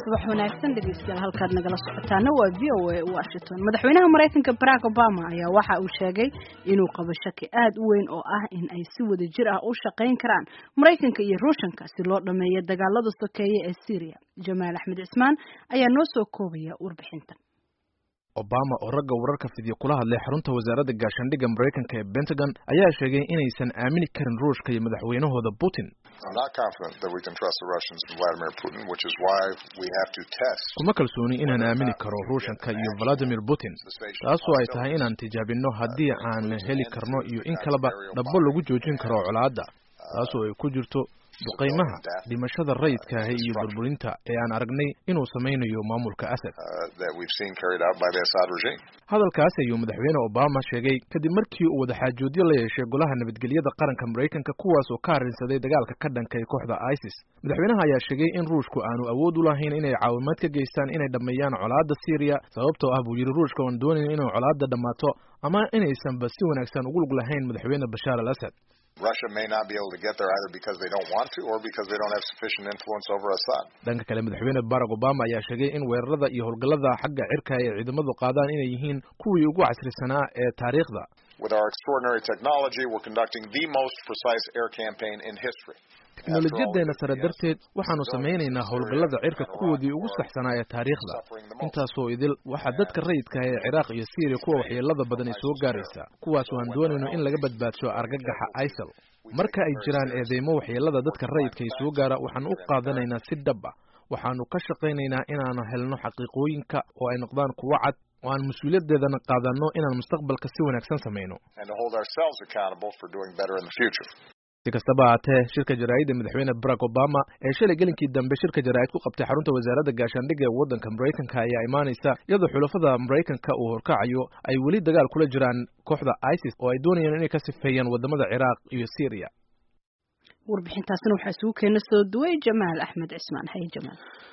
subax wanaagsan dhegeystayaal halkaad nagala socotaana waa v o a washington madaxweynaha maraykanka barack obama ayaa waxa uu sheegay inuu qabo shaki aad u weyn oo ah in ay si wada jir ah u shaqayn karaan maraykanka iyo ruushanka si loo dhameeyo dagaalada sokeeye ee syria jamaal axmed cismaan ayaa noo soo koobaya warbixintan obama oo ragga wararka fidyo kula hadlay xarunta wasaaradda gaashaandhigga maraykanka ee pentagon ayaa sheegay inaysan aamini karin ruushka iyo madaxweynahooda putin kuma kalsooni inaan aamini karo ruushanka iyo valadimir putin taasoo ay tahay inaan tijaabinno haddii aan heli karno iyo in kaleba dhabbo lagu joojin karo colaadda taasoo ay ku jirto duqaymaha dhimashada rayidkaahi iyo burburinta ee aan aragnay inuu samaynayo maamulka asad hadalkaas ayuu madaxweyne obama sheegay kadib markii uu wadaxaajoodyo la yeeshay golaha nabadgelyada qaranka maraykanka kuwaas oo ka arrinsaday dagaalka ka dhankay kooxda isis madaxweynaha ayaa sheegay in ruushku aanu awood u lahayn inay caawimaad ka geystaan inay dhammeeyaan colaadda syriya sababtoo ah buu yidhi ruushka oan doonayn inay colaadda dhammaato ama inaysanba si wanaagsan ugu lug lahayn madaxweyne bashaar al asad dhanka kale madaxweyne barack obama ayaa sheegay in weerarada iyo howlgallada xagga cirka ay ciidamadu qaadaan inay yihiin kuwii ugu casrisanaa ee taariikhda teknolojiyadeenna sare darteed waxaanu samaynaynaa howlgallada cirka kuwoodii ugu saxsanaa ee taariikhda intaasoo idil waxaa dadka rayidkaah ee ciraaq iyo syriya kuwa waxyeelada badan ay soo gaaraysaa kuwaas oo aan doonayno in laga badbaadsho argagaxa isal marka ay jiraan eedeymo waxyeelada dadka rayidka ay soo gaara waxaanu u qaadanaynaa si dhab ah waxaanu ka shaqaynaynaa inaanu helno xaqiiqooyinka oo ay noqdaan kuwo cad oo aan mas-uuliyaddeedana qaadanno inaan mustaqbalka si wanaagsan samayno si kastaba haatee shirka jaraa'idda madaxweyne barack obama ee shalay gelinkii dambe shirka jaraa'id ku qabtay xarunta wasaaradda gaashaandhigga ee waddanka maraykanka ayaa imaanaysa iyadoo xulafada maraykanka uu horkacayo ay weli dagaal kula jiraan kooxda isis oo ay doonayaan inay ka sifeeyaan wadamada ciraaq iyo syriya warbixintaasina waxaa isugu keena soo duway jamaal axmed cismaan haye jamaal